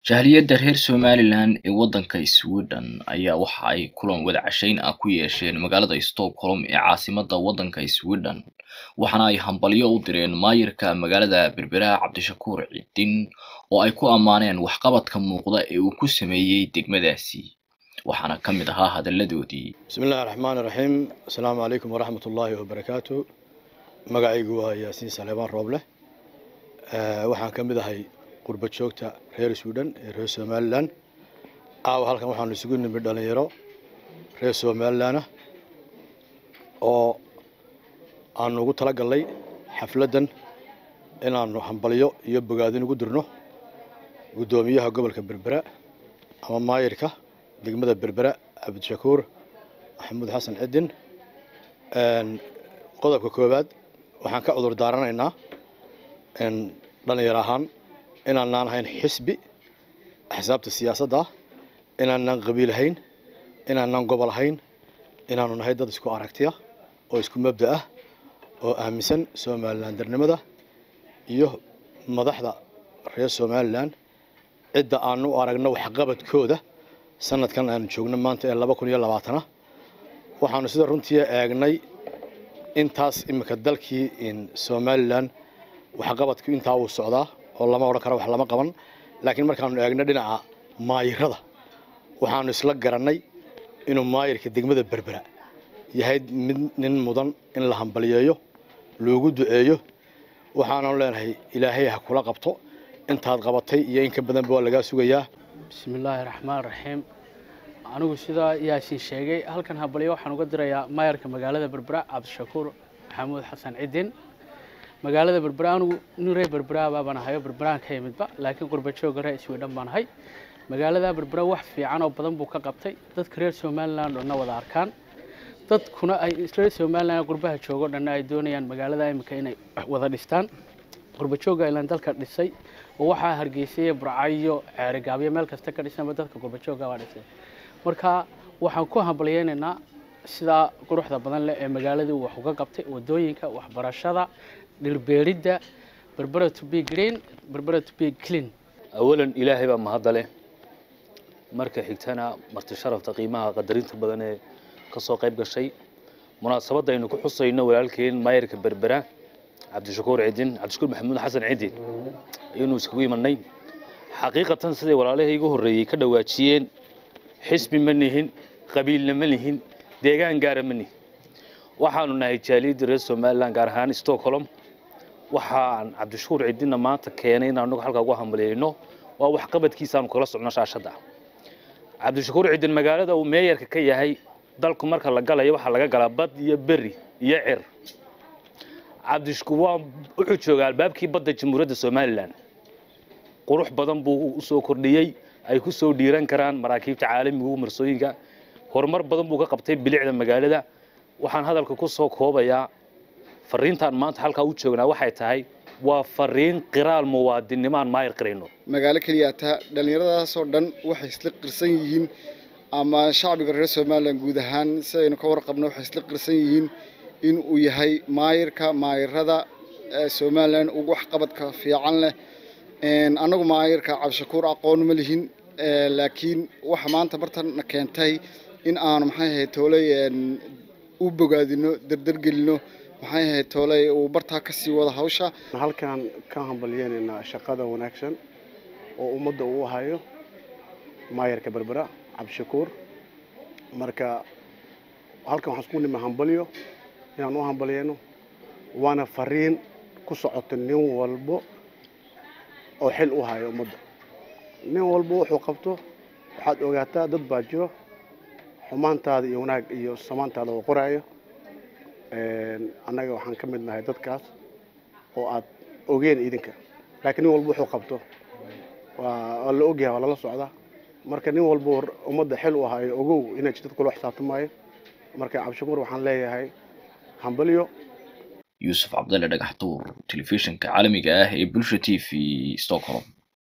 Jahliyadda reer Somalilan ee waddanka Sweden ayaa waxa ay kulan wada cashayn ah ku yeesheen magaalada Stockholm ee caasimadda waddanka Sweden waxaana ay hambalyo u direen maayirka magaalada Berbera Cabdishakuur Ciidin oo ay ku ammaaneen waxqabadka muuqda ee uu ku sameeyey degmadaasi waxaana ka mid ahaa hadalladoodii bismi illaahi raxmaani raxiim asalaamu calaykum waraxmat ullaahi wabarakaatu magacaygu waa yaasiin saleebaan rooble waxaan ka mid ahay qurba joogta reer sweden ee reer somalilan caawa halkan waxaanu isugu nimid dhalinyaro reer somalilan ah oo aanu ugu tala galnay xafladdan inaanu hambalyo iyo bogaadin ugu dirno guddoomiyaha gobolka berbera ama maayirka degmada berbera cabdishakuur maxamuud xasan cidin qodobka koowaad waxaan ka cudur daaranaynaa dhalinyar ahaan inaanaan ahayn xisbi axsaabta siyaasadda ah inaanaan qabiil ahayn inaanaan gobol ahayn inaanu nahay dad isku aragtiya oo isku mabda ah oo aaminsan somalilan darnimada iyo madaxda reer somalilan cidda aanu u aragno waxqabadkooda sanadkan aanu joogno maanta ee laba kun iyo labaatana waxaanu sida runtii eegnay intaas imika dalkii somalilan waxqabadku intaa uu socdaa oo lama odhan karo wax lama qaban laakiin markaanu eegno dhinaca maayirada waxaanu isla garannay inuu maayirka degmada berbera yahay mid nin mudan in la hambaliyeeyo loogu duceeyo waxaananu leenahay ilaahay ha kula qabto intaad qabatay iyo in ka badanba waa lagaa sugayaa bismillaahi raxmaan raxiim anigu sidaa yaasiin sheegay halkan habalyo waxaan uga dirayaa maayarka magaalada berbera cabdishakuur maxamuud xasan cidin magaalada berbera anigu nin reer berberaaba baan ahayo berberaan ka yimidba laakiin qurbajooga reer sweden baan ahay magaalada berbera wax fiican oo badan buu ka qabtay dadka reer somalilan dhanna wada arkaan dadkuna ay reer somalilan qurbaha joogo dhanna ay doonayaan magaalada imika inay wada dhistaan qurbajooga ilaan dalka dhisay oo waxaa hargeysay burcayo ceerigaabyo meel kasta ka dhisanba dadka qurbajooga baa dhisay marka waxaan ku hambalyeynaynaa sidaa quruxda badan leh ee magaaladii wax uga qabtay wadooyinka waxbarashada dhirbeeridda berbera to be green berbera to be clean awalan ilaahay baa mahadda leh marka xigtana marti sharafta qiimaha qadarinta badan ee ka soo qayb gashay munaasabadda aynu ku xusayno walaalkeen maayirka berbera cabdishakuur cidin cabdishakuur maxamuud xasan cidin ayaynu iskugu imanay xaqiiqatan siday walaalihii igu horreeyey ka dhawaajiyeen xisbi ma nihin qabiilna ma nihin deegaan gaara ma nihin waxaanu nahay jaaliyadda reer somalilan gaar ahaan stockholm waxaan cabdishakuur cidinna maanta keenay in anagu halkaa ugu hambaliyeyno waa waxqabadkiisaanu kala socno shaashadda cabdishakuur cidin magaalada uu meeyarka ka yahay dalku marka la galayo waxaa laga galaa bad iyo beri iyo cir cabdishakuur waa wuxuu joogaa albaabkii badda jamhuuriyadda somalilan qurux badan buu usoo kordhiyey ay ku soo dhiiran karaan maraakiibta caalamiga marsooyinka horumar badan buu ka qabtay bilicda magaalada waxaan hadalka ku soo koobayaa fariintaan maanta halkaa u joognaa waxay tahay waa fariin qiraal muwaadinimaan maayir qirayno magaalo keliya taa dhallinyaradaasoo dhan waxay isla qirsan yihiin ama shacbiga reer somalilan guud ahaan sidaynu ka warqabno waxay isla qirsan yihiin in uu yahay maayirka maayirada somalilan ugu waxqabadka fiican leh annagu maayirka cabdishakuur aqoon ma lihin laakiin waxa maanta bartana keentay in aanu maxay ahayd tooley u bogaadino dardargelino maxay ahayd tooley uu bartaa ka sii wada hawsha halkaan ka hambalyeynaynaa shaqada wanaagsan oo ummadda uu hayo maayarka berbera cabdishakuur marka halkan waxaan isku nima hambalyo inaan u hambalyeyno waana fariin ku socota nin walbo oo xil u hayo ummadda nin walba wuxuu qabto waxaad ogaataa dad baa jiro xumaantaada iyo wanaag iyo samaantaada oo qoraayo annaga waxaan ka mid nahay dadkaas oo aad ogeen idinka laakiin nin walba wuxuu qabto waa la ogyahay waa lala socdaa marka nin walba ummadda xil u hayo ogow inay dad kula xisaabtamaayo marka cabdishakuur waxaan leeyahay hambalyo yuusuf cabdalle dhagax tuur telefishinka caalamiga ah ee bulsha t v stockholm